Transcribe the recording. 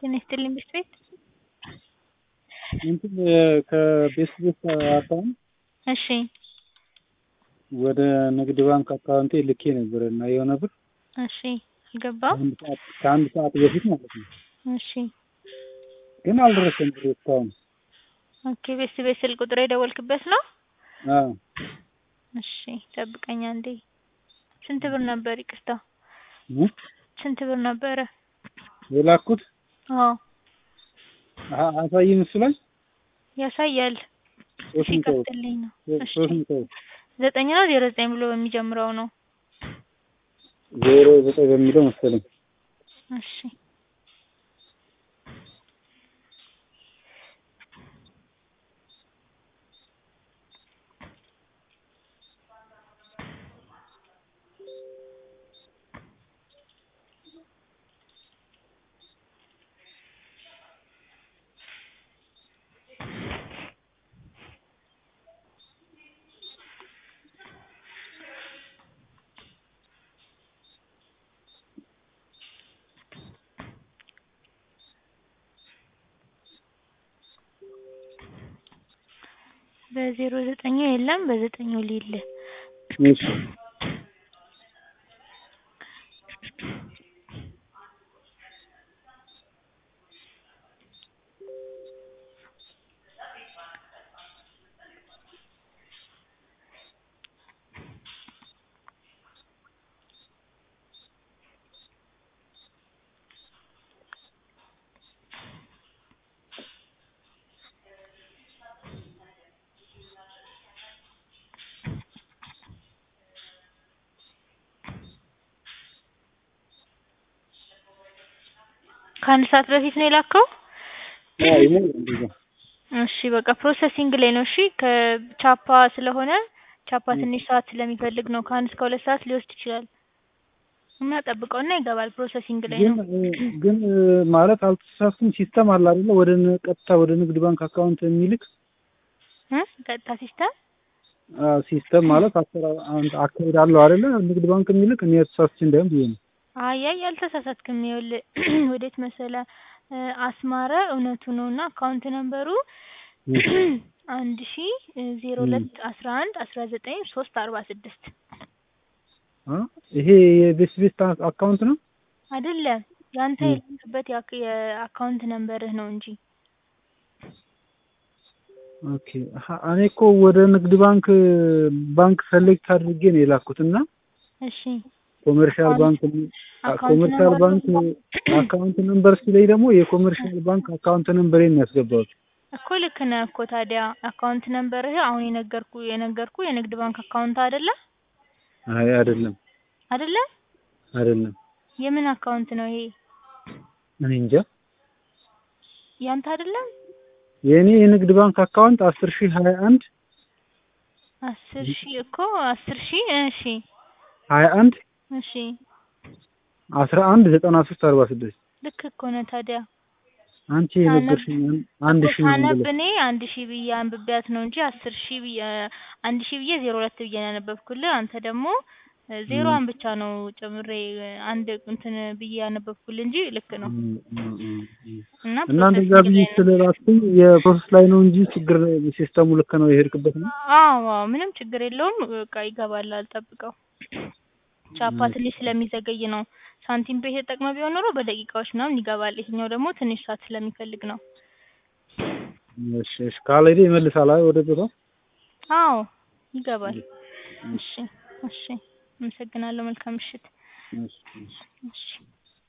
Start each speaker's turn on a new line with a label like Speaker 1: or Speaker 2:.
Speaker 1: ጤና ይስጥልኝ ቤት ቤት
Speaker 2: እንትን ከቤት ቤት አካውንት
Speaker 1: እሺ
Speaker 2: ወደ ንግድ ባንክ አካውንቴ ልኬ ነበር እና የሆነ ብር
Speaker 1: እሺ አልገባም
Speaker 2: ከአንድ ሰዓት ከአንድ ሰዓት በፊት ማለት ነው።
Speaker 1: እሺ
Speaker 2: ግን አልደረሰም ብሩ እስካሁን።
Speaker 1: ኦኬ ቤት ቤት ስልክ ቁጥር የደወልክበት ነው?
Speaker 2: አዎ
Speaker 1: እሺ ጠብቀኝ አንዴ። ስንት ብር ነበር? ይቅርታ
Speaker 2: እ?
Speaker 1: ስንት ብር ነበረ?
Speaker 2: የላኩት
Speaker 1: አዎ
Speaker 2: አ- አሳይም እሱ ላይ
Speaker 1: ያሳያል።
Speaker 2: ሶስት መቶ ብር
Speaker 1: ሲከፍትልኝ ነው። እሺ
Speaker 2: ሶስት መቶ ብር
Speaker 1: ዘጠኝ ነው ዜሮ ዘጠኝ ብሎ በሚጀምረው ነው።
Speaker 2: ዜሮ ዘጠኝ በሚለው መሰለኝ።
Speaker 1: እሺ በዜሮ ዘጠኙ የለም በዘጠኙ ሌለ
Speaker 2: እሺ
Speaker 1: ከአንድ ሰዓት በፊት ነው የላከው?
Speaker 2: አዎ ይሞላል እንደዛ።
Speaker 1: እሺ በቃ ፕሮሰሲንግ ላይ ነው። እሺ ከቻፓ ስለሆነ ቻፓ ትንሽ ሰዓት ስለሚፈልግ ነው። ከአንድ እስከ ሁለት ሰዓት ሊወስድ ይችላል እና ጠብቀውና ይገባል። ፕሮሰሲንግ ላይ
Speaker 2: ግን
Speaker 1: ነው።
Speaker 2: እ፣ ግን እ፣ ማለት አልተሳሳትኩም። ሲስተም አለ አይደለ? ወደ ን- ቀጥታ ወደ ንግድ ባንክ አካውንት የሚልክ
Speaker 1: እ ቀጥታ ሲስተም
Speaker 2: አ፣ ሲስተም ማለት አሰራር አንድ አካሄድ አለው አይደለ? ንግድ ባንክ የሚልክ እኔ ተሳስቼ እንዳይሆን ብዬ ነው።
Speaker 1: አያይ አልተሳሳትክም። ይኸውልህ ወዴት መሰለ እ፣ አስማረ እውነቱ ነው እና አካውንት ነምበሩ አንድ ሺ ዜሮ ሁለት አስራ አንድ አስራ ዘጠኝ ሶስት አርባ ስድስት
Speaker 2: አ፣ ይሄ የቤት ቤት አ- አካውንት ነው።
Speaker 1: አይደለም ያንተ
Speaker 2: እ።
Speaker 1: የላክበት የአክ- የአካውንት ነምበርህ ነው እንጂ
Speaker 2: ኦኬ ሀ- እኔ እኮ ወደ ንግድ ባንክ ባንክ ሰሌክት አድርጌ ነው የላኩት እና
Speaker 1: እሺ
Speaker 2: ኮመርሻል ባንክ
Speaker 1: አካውንት
Speaker 2: ኮመርሻል
Speaker 1: ነምበር
Speaker 2: ባንክ አካውንት ነምበር ሲለኝ ደግሞ የኮመርሻል ባንክ አካውንት ነምበሬን ነው ያስገባሁት።
Speaker 1: እኮ ልክ ነህ እኮ ታዲያ አካውንት ነምበርህ አሁን የነገርኩ የነገርኩ የንግድ ባንክ አካውንት አይደለ
Speaker 2: አይ አይደለም
Speaker 1: አይደለ
Speaker 2: አይደለም፣
Speaker 1: የምን አካውንት ነው ይሄ
Speaker 2: እኔ እንጃ።
Speaker 1: ያንተ አይደለም
Speaker 2: የእኔ የንግድ ባንክ አካውንት አስር ሺህ ሀያ አንድ
Speaker 1: አስር ሺህ እኮ አስር ሺህ እሺ
Speaker 2: ሀያ አንድ
Speaker 1: እሺ
Speaker 2: አስራ አንድ ዘጠና ሶስት አርባ ስድስት
Speaker 1: ልክ እኮ ነህ ታዲያ
Speaker 2: አንቺ የነገርሽኝ አንድ
Speaker 1: እኮ
Speaker 2: ሺህ ነው
Speaker 1: ሳነብ
Speaker 2: ብለሽ
Speaker 1: እኔ አንድ ሺህ ብዬ አንብቤያት ነው እንጂ አስር ሺህ ብዬ አንድ ሺህ ብዬ ዜሮ ሁለት ብዬ ነው ያነበብኩልህ። አንተ ደግሞ እ፣ ዜሮዋን ብቻ ነው ጨምሬ እ፣ አንድ እንትን ብዬ ያነበብኩልህ እንጂ ልክ ነው።
Speaker 2: እም፣ እም፣ እም፣ እም።
Speaker 1: እና
Speaker 2: እና እንደዛ
Speaker 1: ፕሮሰሲንግ
Speaker 2: ብዬ
Speaker 1: ላይ ነው።
Speaker 2: ስለላኩኝ የፕሮሰስ ላይ ነው እንጂ ችግር ሲስተሙ ልክ ነው የሄድክበት ነው።
Speaker 1: አዎ አዎ፣ ምንም ችግር የለውም። በቃ ይገባል፣ አልጠብቀው። ቻፓ ትንሽ ስለሚዘገይ ነው። ሳንቲም ፔ ተጠቅመህ ቢሆን ኖሮ በደቂቃዎች ምናምን ይገባል። ይሄኛው ደግሞ ትንሽ ሰዓት ስለሚፈልግ ነው።
Speaker 2: እሺ እሺ፣ ካልሄደ ይመልሳል አይ ወደ ቦታው።
Speaker 1: አዎ ይገባል። እሺ እሺ፣ አመሰግናለሁ። መልካም ምሽት።
Speaker 2: እሺ እሺ።
Speaker 1: እሺ